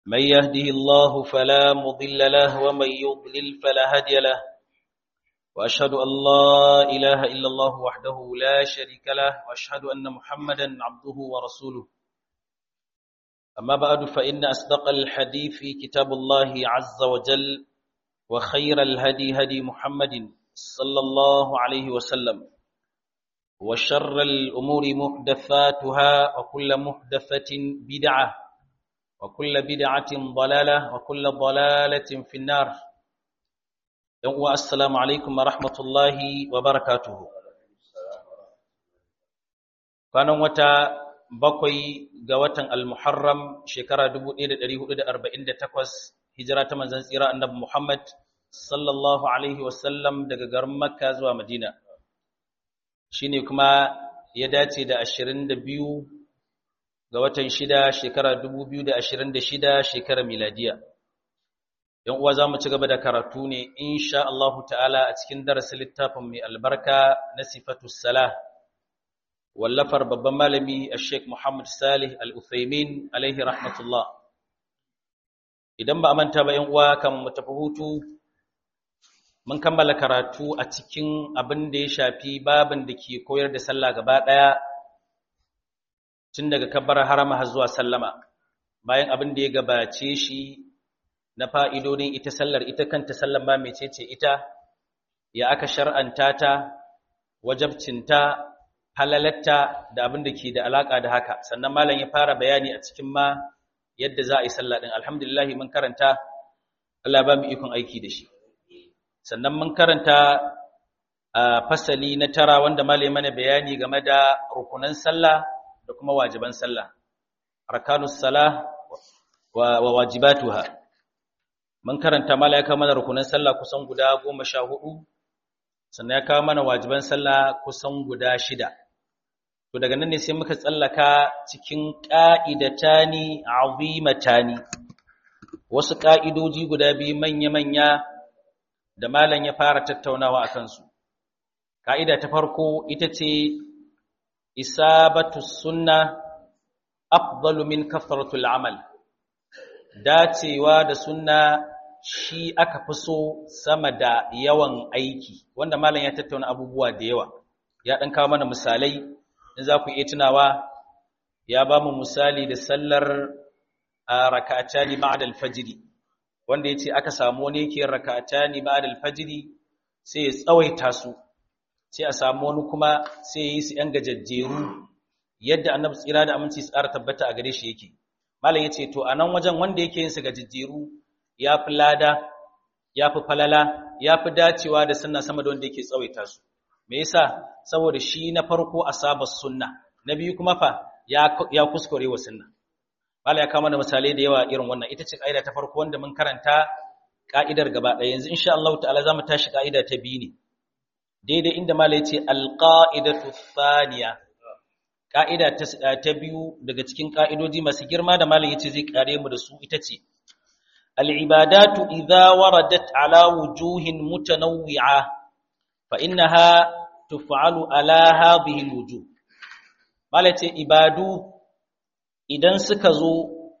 من يهده الله فلا مضل له ومن يضلل فلا هادي له وأشهد أن لا إله إلا الله وحده لا شريك له وأشهد أن محمدا عبده ورسوله أما بعد فإن أصدق الحديث في كتاب الله عز وجل وخير الهدي هدي محمد صلى الله عليه وسلم وشر الأمور محدثاتها وكل محدثة بدعة وكل بدعة ضلالة وكل ضلالة في النار السلام عليكم ورحمة الله وبركاته كان وتا bakwai ga watan al-Muharram shekara 1448 hijira ta manzon tsira annabi Muhammad sallallahu alaihi wasallam daga garin Makka zuwa Madina shine kuma ya dace da 22 ga watan shida shekara 2026 shekara miladiya yan uwa zamu ci gaba da karatu ne insha Allah ta'ala a cikin darasin littafin mai albarka na sifatus salah wallafar babban malami Sheikh Muhammad Salih Al-Uthaymin alaihi rahmatullah idan ba a manta ba yan uwa kan mu tafi hutu mun kammala karatu a cikin abin da ya shafi babin da ke koyar da sallah gaba daya tun daga kabbar harama har zuwa sallama bayan abin da ya gabace shi na fa'idodin ita sallar ita kanta sallar ma mecece ita ya aka shar'anta ta wajabcinta halalatta da abin da ke da alaka da haka sannan malam ya fara bayani a cikin ma yadda za a yi sallah din alhamdulillah mun karanta Allah ba mu ikon aiki da shi sannan mun karanta a fasali na tara wanda malam mana bayani game da rukunan sallah da kuma wajiban sallah arkanus salah wa wajibatuha mun karanta malam ya kawo mana rukunan sallah kusan guda 14 sannan ya kawo mana wajiban sallah kusan guda shida to daga nan ne sai muka tsallaka cikin ƙa'idatani azimatani wasu ƙa'idoji guda biyu manya-manya da malam ya fara tattaunawa a kansu ƙa'ida ta farko ita ce isabatu sunna afdalu min kafaratul amal dacewa da sunna shi aka fi so sama da yawan aiki wanda malam ya tattauna abubuwa da yawa ya ɗan kawo mana misalai in za ku iya tunawa ya ba mu misali da sallar raka'atani ba'da al-fajr wanda yace aka samu wani yake raka'atani ba'da al-fajr sai ya tsawaita su sai a samu wani kuma sai ya yi su yan gajajjeru yadda annabi tsira da aminci tsara tabbata a gare shi yake malam yace to anan wajen wanda yake yin su gajajjeru ya fi lada ya fi falala ya fi dacewa da sunna sama da wanda yake tsawaita su me yasa saboda shi na farko asaba sunna na biyu kuma fa ya ya kuskure wa sunna mala ya kawo mana misalai da yawa irin wannan ita ce kaida ta farko wanda mun karanta ka'idar gaba ɗaya yanzu insha Allah ta'ala zamu tashi ka'ida ta biyu ne daidai inda mala ya ce alqaidatu thaniya ka'ida ta biyu daga cikin ka'idoji masu girma da mala yace zai kare mu da su ita ce al-ibadatu idza waradat ala wujuhin mutanawwi'a fa innaha tuf'alu ala hadhihi alwujuh malace ibadu idan suka zo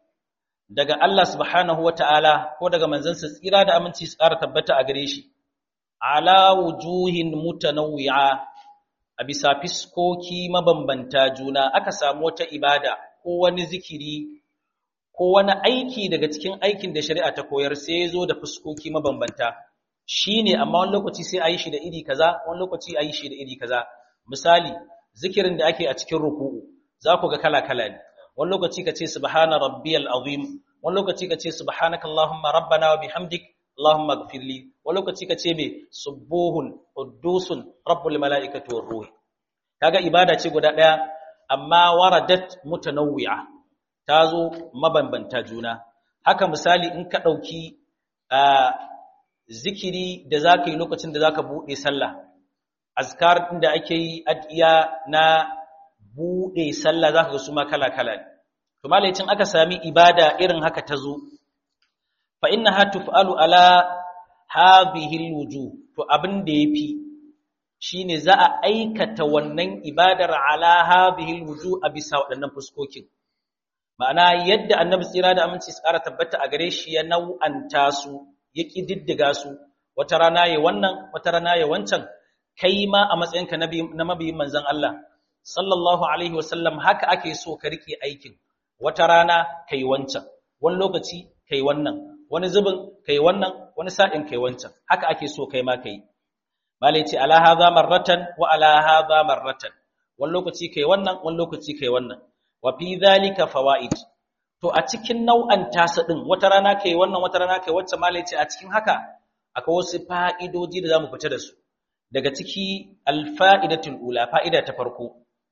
daga Allah subhanahu wata'ala ko daga manzansa tsira da aminci su ƙara tabbata a gare shi ala wujuhin mutanawwi'a a bisa fiskoki mabambanta juna aka samu wata ibada ko wani zikiri ko wani aiki daga cikin aikin da shari'a ta koyar sai ya zo da fuskoki mabambanta shi ne amma wani lokaci sai a yi shi da iri kaza wani lokaci a yi shi da iri kaza misali zikirin da ake a cikin ruku'u za ku ga kala-kala ne wani lokaci ka ce subhana rabbiyal azim wani lokaci ka ce subhanaka allahumma rabbana wa bihamdik allahumma ighfirli wani lokaci ka ce me subuhun quddusun rabbul malaikati war ruh kaga ibada ce guda daya amma waradat mutanawwi'a ta zo mabambanta juna haka misali in ka dauki zikiri da za ka yi lokacin da za ka buɗe sallah azkar ɗin da ake yi adiya na buɗe sallah za ka ga su ma kala-kala ne to malaicin aka sami ibada irin haka ta zo fa inna ha tuf'alu ala hadhihi alwujuh to abin da yafi shine za a aikata wannan ibadar ala hadhihi alwujuh a bisa waɗannan fuskokin ma'ana yadda annabi tsira da aminci tsara tabbata a gare shi ya nau'anta su ya kididdiga su wata rana ya wannan wata rana ya wancan kai ma a matsayinka na mabiyin manzon Allah sallallahu alaihi wasallam haka ake so ka rike aikin wata rana kai wancan wani lokaci kai wannan wani zubin kai wannan wani sa'in kai wancan haka ake so kai ma kai malai ce ala hadha marratan wa ala hadha marratan wani lokaci kai wannan wani lokaci kai wannan wa fi dhalika fawaid to a cikin nau'an tasa din wata rana kai wannan wata rana kai wacce malai ce a cikin haka akwai wasu fa'idoji da zamu fita da su daga ciki alfa'idatul ula fa'ida ta farko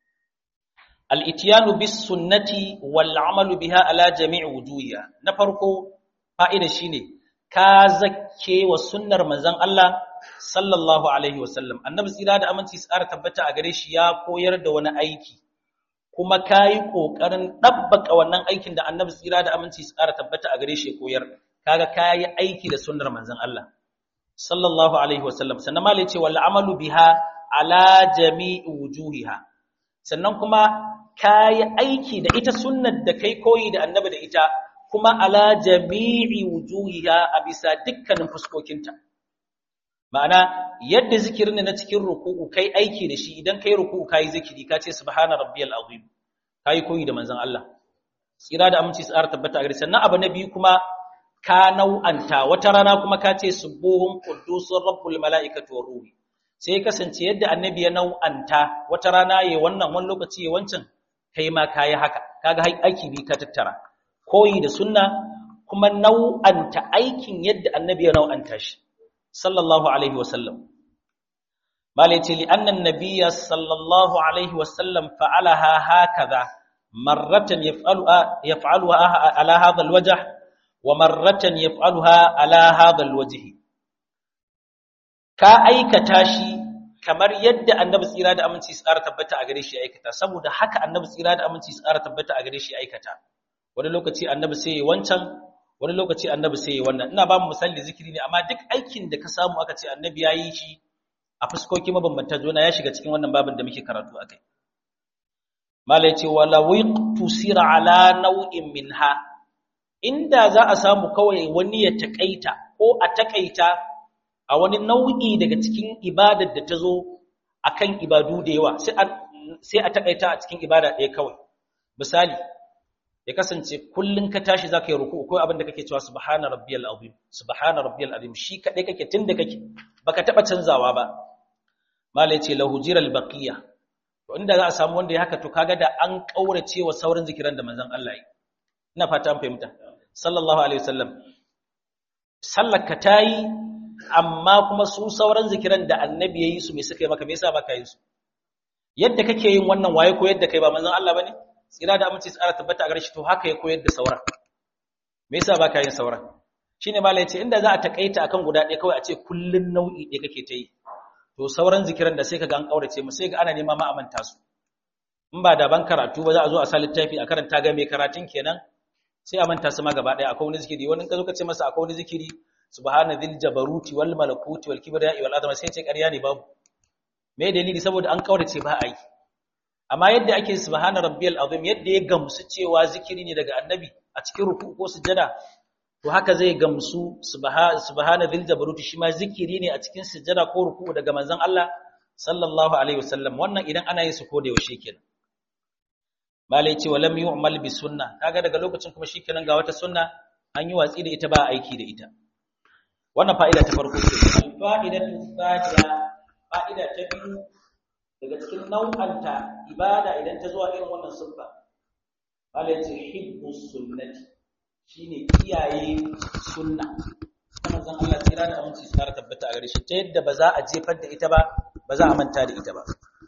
al-ityanu bis sunnati wal amalu biha ala jami'i wujuhiha na farko fa'ida shine ka zakke wa sunnar manzon Allah sallallahu alaihi wasallam annabi tsira da aminci tsara tabbata a gare shi ya koyar da wani aiki kuma kayi kokarin dabbaka wannan aikin da annabi tsira da aminci tsara tabbata a gare shi koyar kaga kayi aiki da sunnar manzon Allah sallallahu alaihi wasallam sannan malai ce wal amalu biha ala jami'i wujuhiha sannan kuma kayi aiki da ita sunnar da kai koyi da annabi da ita kuma ala jami'i wujuhiha a bisa dukkanin fuskokinta ma'ana yadda zikirin na cikin ruku'u kai aiki da shi idan kai ruku'u kai zikiri ka ce subhana rabbiyal azim kai koyi da manzon Allah tsira da aminci tsara tabbata a gare sannan abu na biyu kuma ka nau'anta wata rana kuma ka ce subuhun quddusur rabbul malaikati war ruhi sai kasance yadda annabi ya nau'anta wata rana yayi wannan wani lokaci yayi wancan kai ma kai haka kaga aiki bi ka tattara koyi da sunna kuma nau'anta aikin yadda annabi ya nau'anta shi sallallahu alaihi wasallam malaiti li anna annabiyya sallallahu alaihi wasallam fa'alaha hakaza marratan yaf'aluha yaf'aluha ala hadha alwajh wa marratan yaf'aluha ala hadha alwajh ka aikata shi kamar yadda annabi tsira da aminci tsara tabbata a gare shi aikata saboda haka annabi tsira da aminci tsara tabbata a gare shi aikata wani lokaci annabi sai ya wancan wani lokaci annabi sai ya wannan ina ba mu misali zikiri ne amma duk aikin da ka samu aka ce annabi ya yi shi a fuskoki mabambanta juna ya shiga cikin wannan babin da muke karatu a kai malai ce wala tusira ala nau'in minha inda za a samu kawai wani ya takaita ko a takaita a wani nau'i daga cikin ibadar da ta zo akan ibadu da yawa sai a takaita a cikin ibada ɗaya kawai misali ya kasance kullun ka tashi zaka yi ruku'u ko abin da kake cewa subhana rabbiyal azim subhana rabbiyal azim shi kadai kake tunda kake baka taba canzawa ba mala yace lahu jiral baqiya to inda za a samu wanda ya haka to kaga da an kaurace wa sauran zikiran da manzon Allah yi ina fata an fahimta sallallahu alaihi wasallam sallar ka tayi amma kuma su sauran zikiran da annabi yayi su me suka yi maka me yasa baka yi su yadda kake yin wannan waye ko yadda kai ba manzon Allah bane tsira da aminci tsara tabbata a gare shi to haka ya koyar da sauran me yasa baka yin sauran shine malai yace inda za a takaita akan guda ɗaya kawai a ce kullun nau'i ɗaya kake ta yi to sauran zikiran da sai kaga an kaurace mu sai ga ana nema ma amanta su in ba da ban karatu ba za a zo a sa littafi a karanta ga mai karatun kenan sai a manta su ma gaba ɗaya akwai wani zikiri wani ka zo ka ce masa akwai wani zikiri subhana dhil jabaruti wal malakuti wal kibriya wal azama sai ce ƙarya ne babu me dalili saboda an kaurace ba a yi amma yadda ake subhana rabbiyal azim yadda ya gamsu cewa zikiri ne daga annabi a cikin ruku ko sujada to haka zai gamsu subhana dhil jabaruti shi ma zikiri ne a cikin sujada ko ruku daga manzon Allah sallallahu alaihi wasallam wannan idan ana yin su ko da yaushe kenan malai ce walam yu'mal bi sunna kaga daga lokacin kuma shikenan ga wata sunna an yi watsi da ita ba aiki da ita wannan fa'ida ta farko ce fa'idatu thaniya fa'ida ta biyu daga cikin nau'anta ibada idan ta zuwa irin wannan sunna malai ce hibbu sunnati shine kiyaye sunna kuma zan Allah tsira da aminci su fara tabbata a gare shi ta yadda ba za a jefar da ita ba ba za a manta da ita ba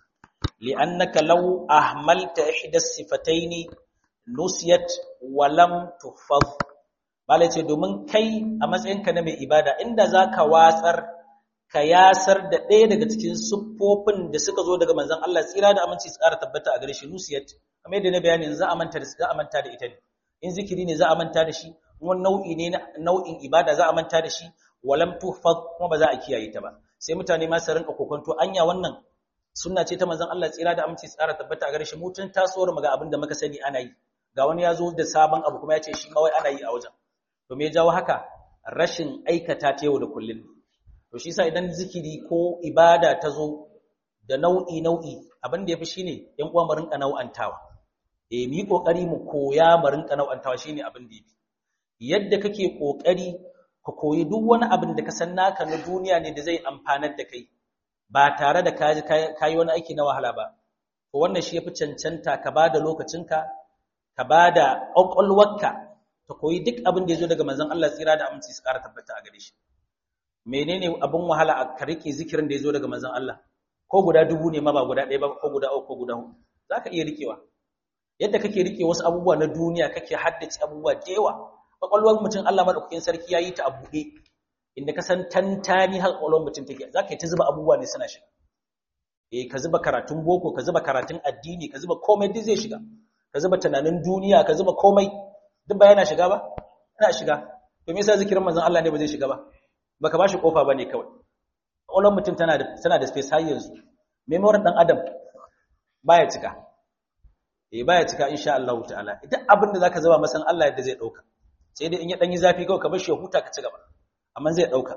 لأنك لو أهملت إحدى الصفتين نسيت ولم تحفظ bala ce domin kai a matsayinka na mai ibada inda za ka watsar ka yasar da ɗaya daga cikin siffofin da suka zo daga manzon Allah tsira da aminci tsara tabbata a gare shi nusiyat kamar yadda na bayani za a manta da za a manta da ita ne in zikiri ne za a manta da shi wani nau'i ne nau'in ibada za a manta da shi walam tuhfaz kuma ba za a kiyaye ta ba sai mutane ma su rinka kokonto anya wannan sunna ce ta manzon Allah tsira da aminci tsara tabbata a gare shi mutun tasowar mu ga abin da muka sani ana yi ga wani ya zo da sabon abu kuma ya ce shi ma wai ana yi a wajen to me ya jawo haka rashin aikata ta yau da kullum to shi yasa idan zikiri ko ibada ta zo da nau'i nau'i abin da yafi shine yan uwa mu rinka nau'antawa eh mu yi kokari mu koya mu rinka nau'antawa shine abin da yafi yadda kake kokari ka koyi duk wani abin da ka san naka na duniya ne da zai amfanar da kai ba tare da kaji kayi wani aiki na wahala ba to wannan shi yafi cancanta ka bada lokacinka ka bada ƙwaƙwalwarka ta koyi duk abin da ya zo daga manzon Allah tsira da aminci su ƙara tabbata a gare shi menene abin wahala a ka rike zikirin da ya zo daga manzon Allah ko guda dubu ne ma ba guda ɗaya ba ko guda uku ko guda huɗu za ka iya rikewa yadda kake rike wasu abubuwa na duniya kake haddace abubuwa da yawa ƙwaƙwalwar mutum Allah madaukakin sarki ya yi ta a buɗe inda ka san tantani har ƙwaƙwalwar mutum take za ka yi ta zuba abubuwa ne suna shiga eh ka zuba karatun boko ka zuba karatun addini ka zuba komai duk zai shiga ka zuba tunanin duniya ka zuba komai duk ba yana shiga ba yana shiga to me yasa zikirin manzon Allah ne ba zai shiga ba baka bashi kofa bane kawai ƙwaƙwalwar mutum tana da tana da space har yanzu memory dan adam baya cika eh baya cika insha Allah ta'ala duk abin da zaka zuba masan Allah yadda zai dauka sai dai in ya dan yi zafi kawai ka bar shi ya huta ka ci gaba amma zai dauka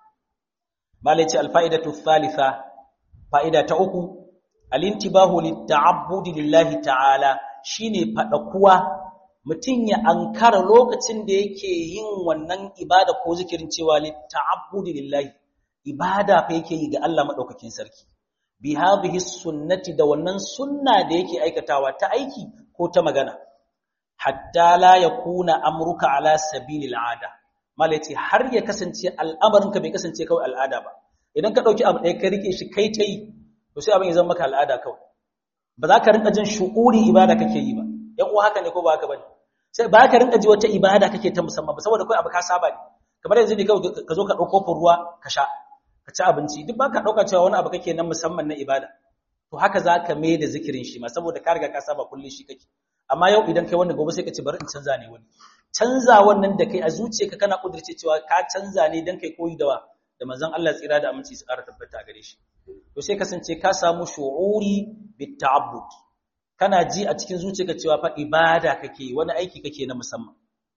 malai ce alfa'idatu thalitha fa'ida ta uku alintibahu litta'abbudi lillahi ta'ala shine kuwa mutum ya ankara lokacin da yake yin wannan ibada ko zikirin cewa litta'abbudi lillahi ibada fa yake yi ga Allah madaukakin sarki bi hadhihi sunnati da wannan sunna da yake aikatawa ta aiki ko ta magana hatta la yakuna amruka ala sabilil ada malaci har ya kasance al'amarinka bai kasance kawai al'ada ba idan ka dauki abu ɗaya ka rike shi kai ta yi to sai abin ya zama maka al'ada kawai ba za ka rinka jin shu'uri ibada kake yi ba yan uwa haka ne ko ba haka bane sai ba ka rinka ji wata ibada kake ta musamman ba saboda kai abu ka saba ne kamar yanzu ne kawai ka zo ka dauko kofin ruwa ka sha ka ci abinci duk ba ka dauka cewa wani abu kake nan musamman na ibada to haka za ka mai da zikirin shi ma saboda ka riga ka saba kullun shi kake amma yau idan kai wannan gobe sai ka ce bari in canza ne wani canza wannan da kai a zuciyarka kana kudirce cewa ka canza ne dan kai koyi da wa da manzon Allah tsira da aminci su ƙara tabbata a gare shi to sai kasance ka samu shu'uri bit ta'abbud kana ji a cikin zuciyarka cewa fa ibada kake wani aiki kake na musamman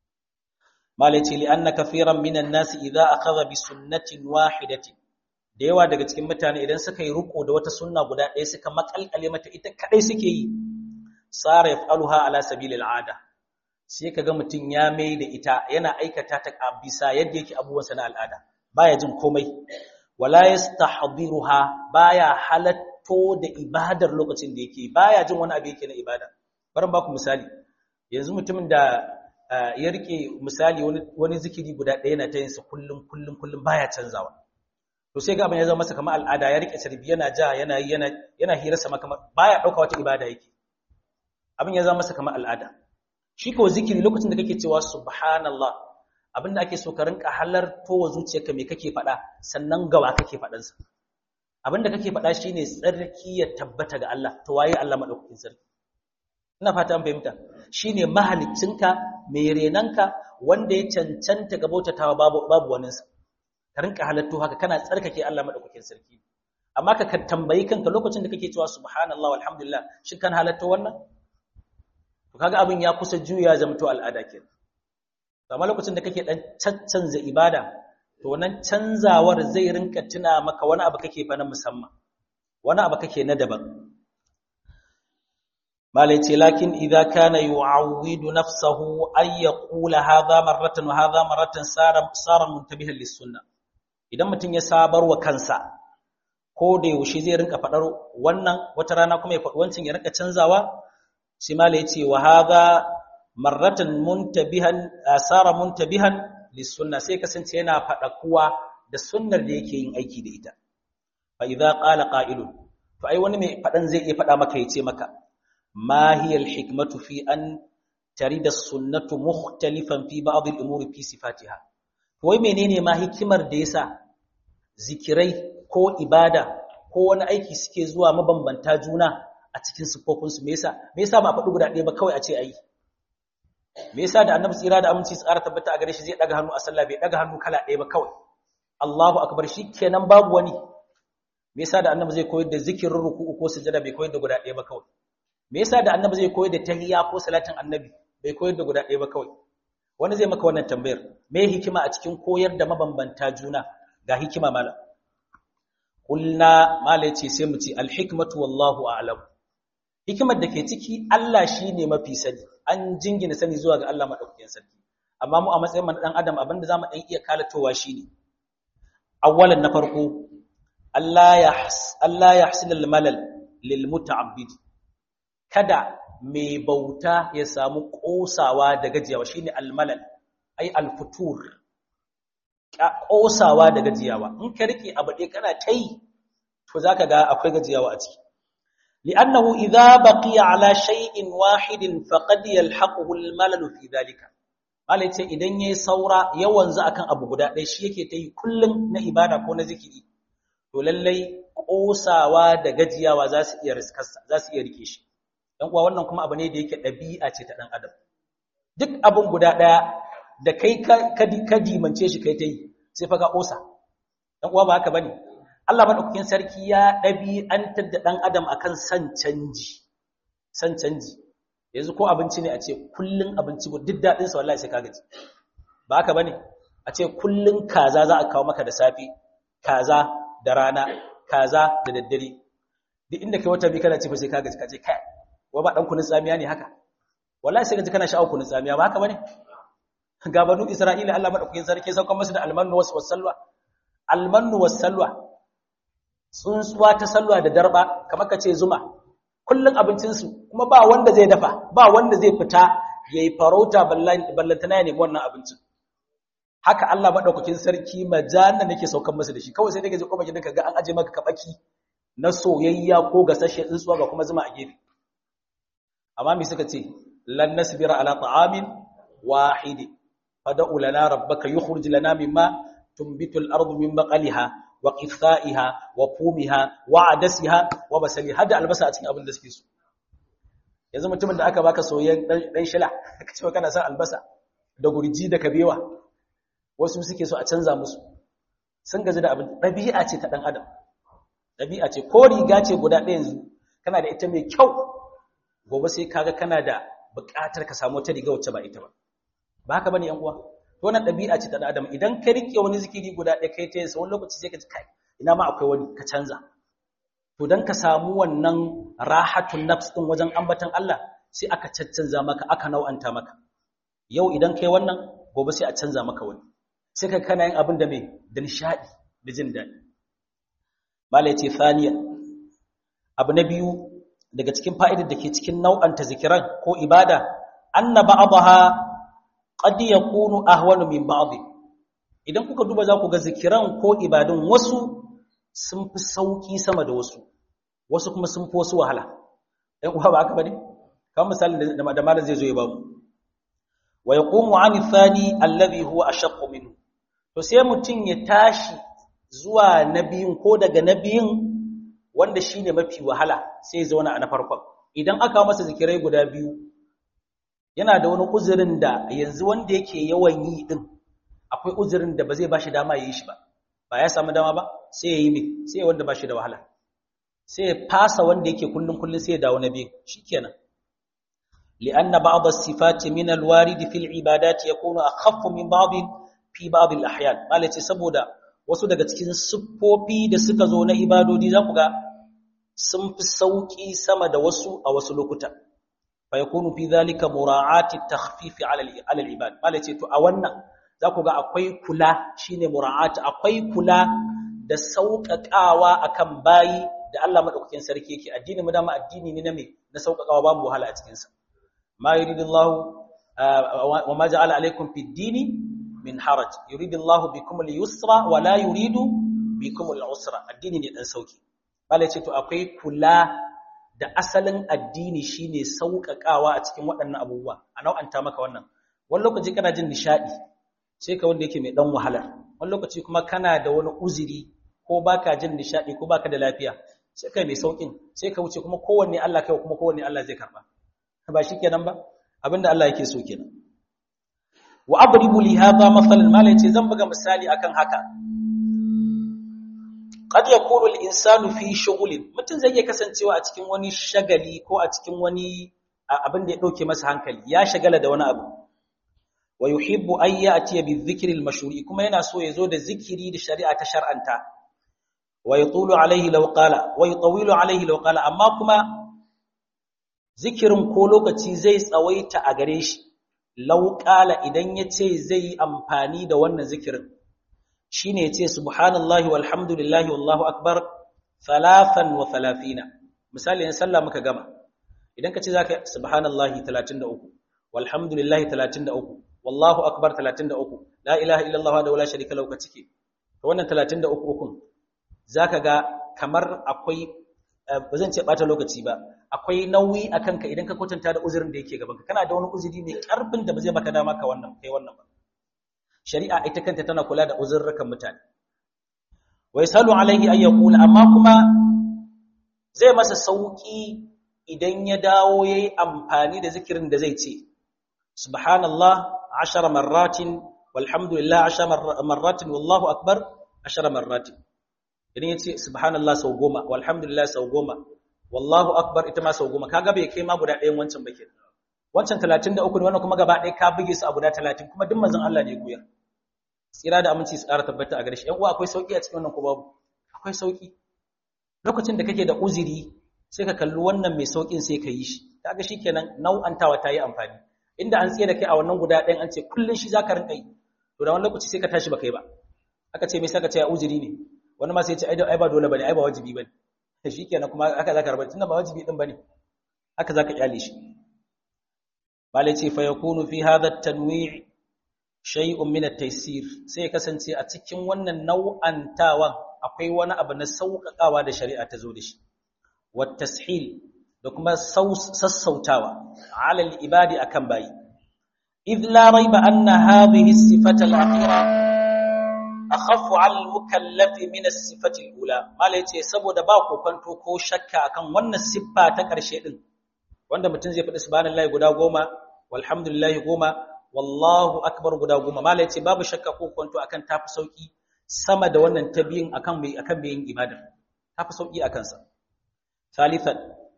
malaci li anna kafiran minan nas idza akhadha bi sunnatin wahidatin da yawa daga cikin mutane idan suka yi riko da wata sunna guda ɗaya suka makalkale mata ita kadai suke yi sara yaf'aluha ala sabilil ada sai kaga mutun ya mai da ita yana aikata ta bisa yadda yake abubuwansa na al'ada baya jin komai wala yastahdiruha baya halatto da ibadar lokacin da yake baya jin wani abu yake na ibada bari baku misali yanzu mutumin da ya rike misali wani wani zikiri guda ɗaya na ta yin sa kullum kullum kullum baya canzawa to sai ga abin ya zama masa kamar al'ada ya rike sarbi yana ja yana yana yana hira sama kamar baya dauka wata ibada yake abin ya zama masa kamar al'ada shi ko zikiri lokacin da kake cewa subhanallah abinda ake so ka rinka halarto wa zuciyarka me kake faɗa sannan gawa kake faɗansa abinda kake faɗa shine tsarki ya tabbata ga Allah to waye Allah madaukakin sarki ina fata an fahimta shine mahaliccinka mai renanka wanda ya cancanta ga bautatawa babu babu waninsa ka rinka halatto haka kana tsarkake Allah madaukakin sarki amma ka tambayi kanka lokacin da kake cewa subhanallah walhamdulillah shin kan halatto wannan to kaga abin ya kusa juya zamto al'ada kenan amma lokacin da kake dan caccanza ibada to wannan canzawar zai rinka tuna maka wani abu kake fa na musamman wani abu kake na daban malai ce lakin idza kana yu'awwidu nafsahu ay yaqula hadha marratan wa hadha marratan sara sara muntabihan lis-sunnah idan mutum ya sabar wa kansa ko da yaushe zai rinka fadar wannan wata rana kuma ya faɗi wancin ya rinka canzawa sai malai ya ce wa hadha marratan muntabihan asara muntabihan lisunna sai kasance yana fada kuwa da sunnar da yake yin aiki da ita fa idza qala qa'ilun to ai wani mai fadan zai iya fada maka yace maka ma hiya alhikmatu fi an tarida sunnatu mukhtalifan fi ba'd al-umuri fi sifatiha to wai menene ma hikimar da yasa zikirai ko ibada ko wani aiki suke zuwa mabambanta juna a cikin sifofinsu me yasa me yasa ba faɗi guda ɗaya ba kawai a ce ayi me yasa da annabi tsira da aminci tsara tabbata a gare shi zai daga hannu a sallah bai daga hannu kala ɗaya ba kawai Allahu akbar kenan babu wani me yasa da annabi zai koyar da zikirin ruku'u ko sujada bai koyar da guda ɗaya ba kawai me yasa da annabi zai koyar da tahiyya ko salatin annabi bai koyar da guda ɗaya ba kawai wani zai maka wannan tambayar me hikima a cikin koyar da mabambanta juna ga hikima malam kulna mala yace sai mu ce alhikmatu wallahu a'lam hikimar da ke ciki Allah shine mafi sani an jingina sani zuwa ga Allah madaukakin sarki amma mu a matsayin man dan adam abinda zamu dan iya kalatowa shine awwalan na farko Allah ya Allah ya hasil malal lil muta'abbid kada mai bauta ya samu kosawa da gajiyawa shine al malal ai al futur kosawa da gajiyawa in ka rike abu dai kana tai to zaka ga akwai gajiyawa a ciki li'annahu idza baqiya ala shay'in wahidin faqad yalhaquhu al malal fi dhalika malai ce idan yayi saura yawan za akan abu guda ɗaya shi yake ta yi kullum na ibada ko na zikiri to lallai kosawa da gajiyawa za su iya riskarsa za su iya rike shi dan uwa wannan kuma abu ne da yake ɗabi'a ce ta dan adam duk abun guda ɗaya da kai ka dimance shi kai ta yi sai fa ka kosa dan uwa ba haka bane Allah madaukakin sarki ya ɗabi'antar da dan adam akan san canji san canji yanzu ko abinci ne a ce kullun abinci duk daɗin sa wallahi sai ka gaji ba haka bane a ce kullun kaza za a kawo maka da safi kaza da rana kaza da daddare duk inda kai wata bi kana ce fa sai ka gaji ka ce kai wa ba dan kunun tsamiya ne haka wallahi sai ka ji kana sha'awar kunun tsamiya ba haka bane ga banu isra'ila Allah madaukakin sarki saukan musu da almannu was salwa almannu was salwa tsuntsuwa ta salwa da darba kamar ka ce zuma kullun abincinsu kuma ba wanda zai dafa ba wanda zai fita yayi farauta ballantana ya nemi wannan abincin haka Allah madaukakin sarki majanna nake saukan masa da shi kawai sai daga je kuma gidanka ga an aje maka kabaki na soyayya ko gasashe tsuntsuwa ga kuma zuma a gefe amma me suka ce lan nasbira ala ta'amin wahid fad'u lana rabbaka yukhrij lana mimma tunbitu al-ardu min baqaliha wa qithaiha wa fumiha wa adasiha wa basaliha hada albasa a cikin abin da suke so yanzu mutumin da aka baka soyayyen dan shila kace kana son albasa da gurji da kabewa wasu suke so a canza musu sun gaji da abin ɗabi'a ce ta ɗan adam ɗabi'a ce ko riga ce guda ɗaya yanzu kana da ita mai kyau gobe sai kaga kana da buƙatar ka samu wata riga wacce ba ita ba ba haka bane yan uwa to wannan ɗabi'a ce ta ɗan adam idan ka rike wani zikiri guda ɗaya kai ta yinsa wani lokaci sai ka ji kai ina ma akwai wani ka canza to dan ka samu wannan rahatun nafs din wajen ambatan Allah sai aka caccanza maka aka nau'anta maka yau idan kai wannan gobe sai a canza maka wani sai ka kana yin abin da mai da nishadi da jin daɗi mala ya ce thaniya abu na biyu daga cikin fa'idar da ke cikin nau'anta zikiran ko ibada anna ba'daha qad yakunu ahwanu min ba'd idan kuka duba za ku ga zikiran ko ibadun wasu sun fi sauki sama da wasu wasu kuma sun fi wasu wahala ɗan uwa ba haka bane kamar misalin da malam zai zo ya ba mu wa yaqumu 'ani thani alladhi huwa ashaqqu minhu to sai mutum ya tashi zuwa na biyun ko daga na biyun wanda shi ne mafi wahala sai ya zauna a na farkon idan aka masa zikirai guda biyu yana da wani uzurin da yanzu wanda yake yawan yi din akwai uzurin da ba zai ba shi dama ya yi shi ba ba ya samu dama ba sai ya yi mai sai ya wanda ba shi da wahala sai ya fasa wanda yake kullum kullum sai ya dawo na biyu shikenan li'anna ba'd as-sifati min al-warid fi al-ibadat yakunu akhaffu min ba'd fi babil ahyan malace saboda wasu daga cikin siffofi da suka zo na ibadodi za ku ga sun fi sauki sama da wasu a wasu lokuta fa yakunu fi dhalika mura'ati takhfif ala al-ibad malace to a wannan za ku ga akwai kula shine mura'ati akwai kula da sauƙaƙawa akan bayi da Allah madaukakin sarki yake addini mu dama addini ne na me na sauƙaƙawa babu wahala a cikin sa ma yuridullahu wa ma ja'ala alaykum fid dini min haraj yuridu Allahu bikum al-yusra wa la yuridu bikum al-usra addini ne dan sauki bale ce to akwai kula da asalin addini shine sauƙaƙawa a cikin waɗannan abubuwa a nau'anta maka wannan wani lokaci kana jin nishadi sai ka wanda yake mai dan wahala wani lokaci kuma kana da wani uzuri ko baka jin nishadi ko baka da lafiya sai kai mai saukin sai ka wuce kuma kowanne Allah kai kuma kowanne Allah zai karba ba shikenan ba abinda Allah yake so kenan wa abribu li hadha mathalan mala yace zan buga misali akan haka qad yakunu al insanu fi shughlin mutun zai iya kasancewa a cikin wani shagali ko a cikin wani abin da ya dauke masa hankali ya shagala da wani abu wa yuhibbu an ya'ti bi dhikri al-mashru'i kuma yana so ya zo da zikiri da shari'a ta shar'anta wa yatulu alaihi law qala wa yatawilu alaihi law qala amma kuma zikirin ko lokaci zai tsawaita a gare shi law qala idan yace zai amfani da wannan zikirin shine yace subhanallahi walhamdulillahi wallahu akbar thalathan wa thalathina misali in sallah muka gama idan ka ce zaka subhanallahi 33 walhamdulillahi 33 wallahu akbar 33 la ilaha illallah wa la sharika lahu ka cike to wannan 33 ukun zaka ga kamar akwai ba zan ce bata lokaci ba akwai nauyi akan ka idan ka kwatanta da uzurin da yake gaban ka kana da wani uzuri mai karfin da ba zai baka dama ka wannan kai wannan ba shari'a ita kanta tana kula da uzurrukan mutane wa yasalu alaihi ay yaqula amma kuma zai masa sauki idan ya dawo yayi amfani da zikirin da zai ce subhanallah 10 marratin walhamdulillah 10 marratin wallahu akbar 10 marratin idan yace subhanallah sau goma walhamdulillah sau goma wallahu akbar ita ma sau goma kaga bai kai ma guda ɗayan wancan ba kenan wancan 33 ne wannan kuma gaba ɗaya ka buge su a guda 30 kuma duk manzon Allah ne ya koyar tsira da aminci su ƙara tabbata a gare shi ƴan uwa akwai sauki a cikin wannan ko babu akwai sauki lokacin da kake da uzuri sai ka kalli wannan mai saukin sai ka yi shi kaga shikenan nau'antawa ta yi amfani inda an tsaye da kai a wannan guda ɗayan an ce kullun shi zaka rinka yi to da wani lokaci sai ka tashi ba kai ba aka ce me sai ka ce ya uzuri ne wani ma sai ya ce ai ba dole bane ai ba wajibi bane shikenan kuma haka zaka rabar tunda ba wajibi din bane haka zaka kyale shi malai ce fa yakunu fi hadha at-tanwi' shay'un min at-taysir sai kasance a cikin wannan nau'antawan akwai wani abu na sauƙaƙawa da shari'a ta zo da shi wat tashil da kuma sassautawa ala al-ibadi akan bayi idh la rayba anna hadhihi as-sifata al-akhira akhaffu 'ala al-mukallaf min as-sifati al-ula malai ce saboda ba kokonto ko shakka akan wannan siffa ta ƙarshe din wanda mutum zai faɗi subhanallahi guda goma walhamdulillahi goma wallahu akbar guda goma malai ce babu shakka ko kwanto akan tafi sauki sama da wannan tabiyin akan mai akan mai yin ibadar tafi sauki akan sa salisan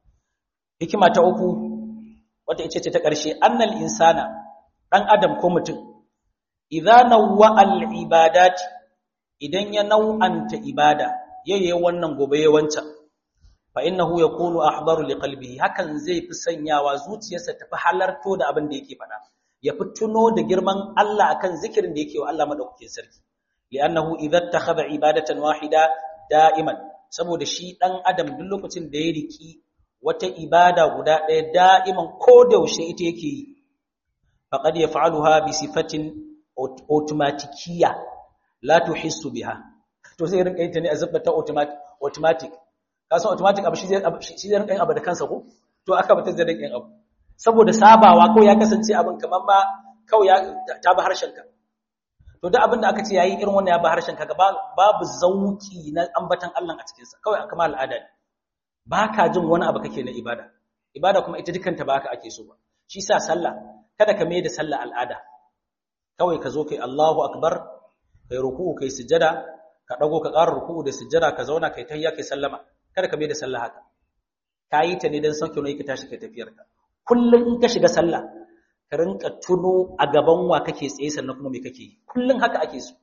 hikima ta uku wata ita ce ta ƙarshe annal insana dan adam ko mutum idza nawwa al ibadat idan ya nau'anta ibada yayi wannan gobe ya wancan fa innahu yakunu ahdaru liqalbihi hakan zai fi sanyawa zuciyarsa tafi halarto da abin da yake faɗa ya fi tuno da girman Allah akan zikirin da yake wa Allah madaukakin sarki li'annahu idza takhadha ibadatan wahida da'iman saboda shi dan adam duk lokacin da ya riki wata ibada guda ɗaya da'iman ko da yaushe ita yake yi faqad yaf'aluha bi sifatin automatikiyya la tuhissu biha to sai rinka yin ta ne a zabbata automatic automatic kasan automatic abu shi zai shi zai rinka yin abu da kansa ko to aka bata zai rinka yin abu saboda sabawa ko ya kasance abin kamar ma kawai ya ta ba harshen ka to duk abin da aka ce yayi irin wannan ya ba harshen ka babu zauki na ambatan Allah a cikin sa kawai kamar al'ada ne baka jin wani abu kake na ibada ibada kuma ita dukanta ba haka ake so ba shi sa sallah kada ka mai da sallah al'ada kawai ka zo kai Allahu akbar kai ruku'u kai sujjada ka dago ka ƙara ruku'u da sujjada ka zauna kai tahiyya kai sallama kada ka mai da sallah haka ka yi ta ne don sauke wani ka tashi kai tafiyarka kullum in ka shiga sallah ka rinka tuno a gaban wa kake tsaye sannan kuma me kake yi kullum haka ake so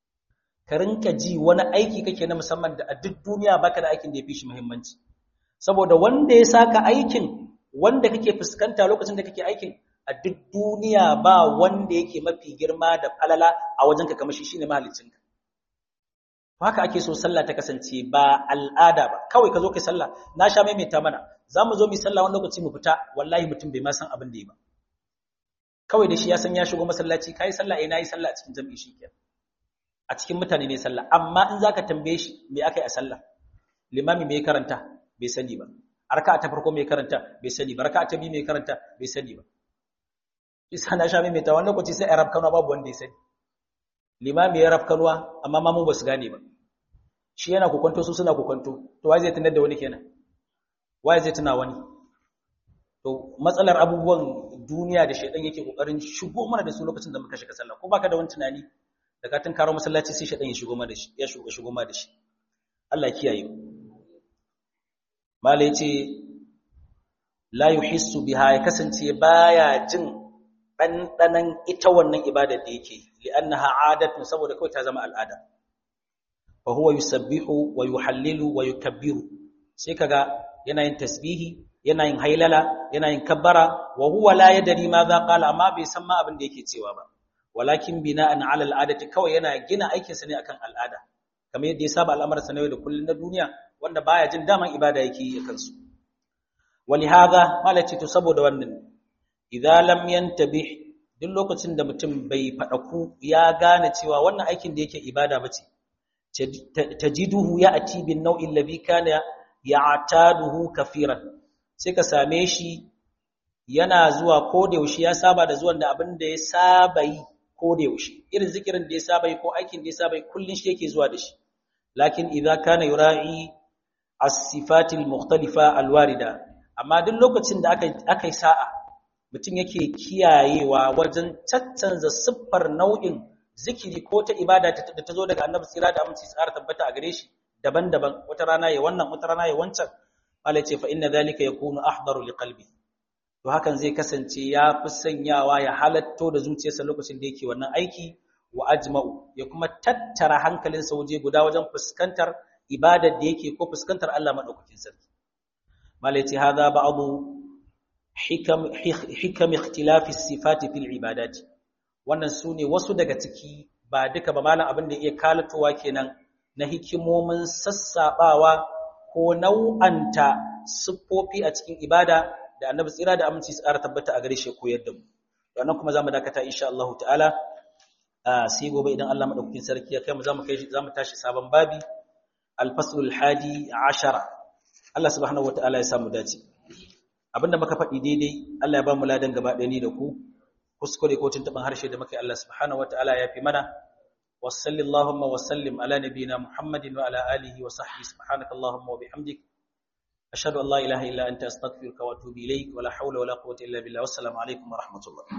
ka rinka ji wani aiki kake na musamman da a duk duniya baka da aikin da ya fi shi muhimmanci saboda wanda ya saka aikin wanda kake fuskanta lokacin da kake aikin a duk duniya ba wanda yake mafi girma da falala a wajenka kamar shi shine mahaliccinka haka ake so sallah ta kasance ba al'ada ba kawai ka zo kai sallah na sha maimaita mana za mu zo mu sallah wani lokaci mu fita wallahi mutum bai ma san abin da ya ba kawai da shi ya san ya shigo masallaci kai sallah eh nayi sallah a cikin jami'i shikenan a cikin mutane ne sallah amma in zaka tambaye shi me akai a sallah limami me karanta bai sani ba arka ta farko me karanta bai sani ba raka'a ta biyu me karanta bai sani ba isa na sha maimaita wani lokaci sai arab kanwa babu wanda ya sani limami ya raf kanwa amma mamu ba su gane ba shi yana kokonto su suna kokonto to wai zai tunar da wani kenan wai zai tuna wani to matsalar abubuwan duniya da shaidan yake kokarin shigo mana da su lokacin da muka shiga sallah ko baka da wani tunani da ka tun karo masallaci sai shaidan ya shigo mana da shi ya shigo shigo mana da shi Allah kiyaye mala yace la yuhissu biha ya kasance baya jin ɗanɗanan ita wannan ibadar da yake li'annaha adatun saboda kawai ta zama al'ada fa huwa yusabbihu wa yuhallilu wa yukabbiru sai kaga yana yin tasbihi yana yin hailala yana yin kabbara wa huwa la yadri ma za qala amma bai san ma abin da yake cewa ba walakin bina'an 'ala al'adati kawai yana gina aikin sa ne akan al'ada kamar yadda ya saba al'amarin sa na yau da kullun na duniya wanda baya jin daman ibada yake yi kansu ولهذا malaci to saboda wannan idza lam yantabih duk lokacin da mutum bai fadaku ya gane cewa wannan aikin da yake ibada bace tajiduhu ya'ti bin naw'i alladhi kana ya'taduhu kafiran sai ka same shi yana zuwa ko da yaushe ya saba da zuwan da abin da ya saba yi ko da yaushe irin zikirin da ya saba yi ko aikin da ya saba yi kullun shi yake zuwa da shi lakin idza kana yura'i as-sifatil mukhtalifa al-warida amma duk lokacin da aka aka yi sa'a mutum yake kiyayewa wajen caccanza siffar nau'in zikiri ko ta ibada da ta zo daga annabi tsira da aminci tsara tabbata a gare shi daban-daban wata rana ya wannan wata rana ya wancan Allah ce fa inna zalika yakunu ahdaru liqalbi to hakan zai kasance ya fi sanyawa ya halatto da zuciyarsa lokacin da yake wannan aiki wa ajma'u ya kuma tattara hankalinsa waje guda wajen fuskantar ibadar da yake ko fuskantar Allah madaukakin sarki malaiti hadha ba'du hikam hikam ikhtilafi sifati fil ibadat wannan sune wasu daga ciki ba duka ba malam abin da iya kalatowa kenan na hikimomin sassabawa ko nau'anta siffofi a cikin ibada da annabi tsira da aminci su ƙara tabbata a gare shi koyar da mu wannan kuma zamu dakata insha Allah ta'ala sai gobe idan Allah madaukakin sarki ya kai mu zamu kai zamu tashi sabon babi al-faslul hadi ashara Allah subhanahu wataala ya samu dace abinda muka faɗi daidai Allah ya ba mu ladan gaba ɗaya ni da ku kuskure ko tuntuban harshe da muka yi Allah subhanahu wataala ya fi mana wasallallahu wa sallim ala nabiyyina Muhammadin wa ala alihi wa sahbihi subhanakallahumma wa bihamdik ashhadu an la ilaha illa anta astaghfiruka wa atubu ilayk wa la hawla wa la quwwata illa billah wassalamu alaikum wa rahmatullah